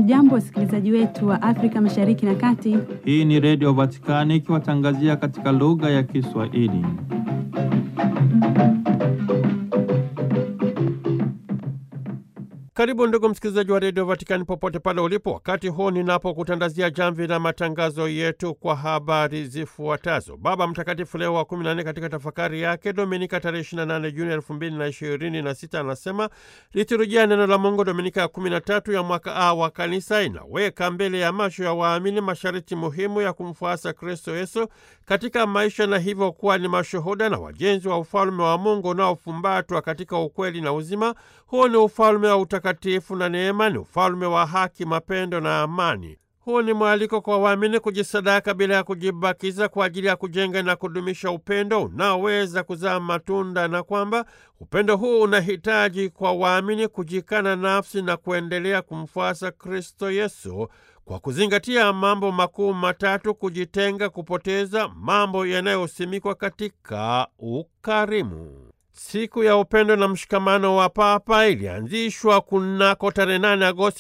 Hamjambo, wasikilizaji wetu wa Afrika Mashariki na Kati. Hii ni Redio Vatikani ikiwatangazia katika lugha ya Kiswahili. Karibu ndugu msikilizaji wa redio Vatikani popote pale ulipo, wakati huu ninapokutandazia jamvi la matangazo yetu kwa habari zifuatazo. Baba Mtakatifu Leo wa 14 katika tafakari yake Dominika tarehe 28 Juni 2026 anasema liturujia neno la Mungu Dominika ya 13 ya mwaka A wa Kanisa inaweka mbele ya macho ya waamini masharti muhimu ya kumfuasa Kristo Yesu katika maisha na hivyo kuwa ni mashuhuda na wajenzi wa ufalme wa Mungu unaofumbatwa katika ukweli na uzima. Huu ni ufalme wa utakatifu na neema, ni ufalme wa haki, mapendo na amani. Huu ni mwaliko kwa waamini kujisadaka bila ya kujibakiza kwa ajili ya kujenga na kudumisha upendo unaoweza kuzaa matunda, na kwamba upendo huu unahitaji kwa waamini kujikana nafsi na kuendelea kumfuasa Kristo Yesu kwa kuzingatia mambo makuu matatu: kujitenga, kupoteza, mambo yanayosimikwa katika ukarimu. Siku ya upendo na mshikamano wa Papa ilianzishwa kunako tarehe 8 Agosti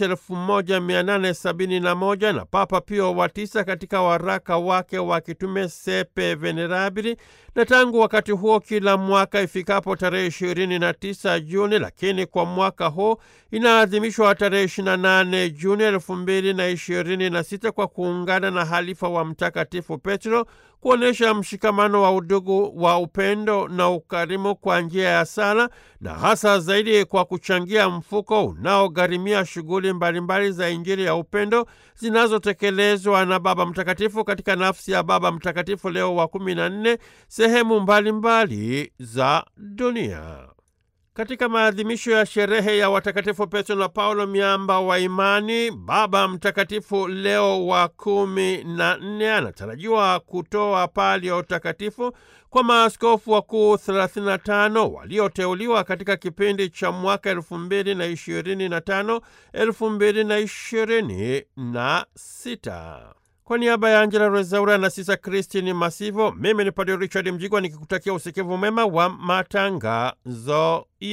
1871 na Papa Pio wa tisa katika waraka wake wa kitume Sepe Venerabili, na tangu wakati huo kila mwaka ifikapo tarehe 29 Juni, lakini kwa mwaka huu inaadhimishwa tarehe 28 Juni 2026 kwa kuungana na halifa wa Mtakatifu Petro kuonyesha mshikamano wa udugu wa upendo na ukarimu kwa njia ya sala na hasa zaidi kwa kuchangia mfuko unaogharimia shughuli mbalimbali za Injili ya upendo zinazotekelezwa na Baba Mtakatifu katika nafsi ya Baba Mtakatifu Leo wa kumi na nne sehemu mbalimbali mbali za dunia. Katika maadhimisho ya sherehe ya watakatifu Petro na Paulo miamba wa imani, Baba Mtakatifu Leo wa kumi na nne anatarajiwa kutoa pali ya utakatifu kwa maaskofu wakuu 35 walioteuliwa katika kipindi cha mwaka 2025 2026. Kwa niaba ya Angela Rezaura na Sisa Kristini Masivo, mimi ni Padre Richard Mjigwa nikikutakia usikivu mema wa matangazo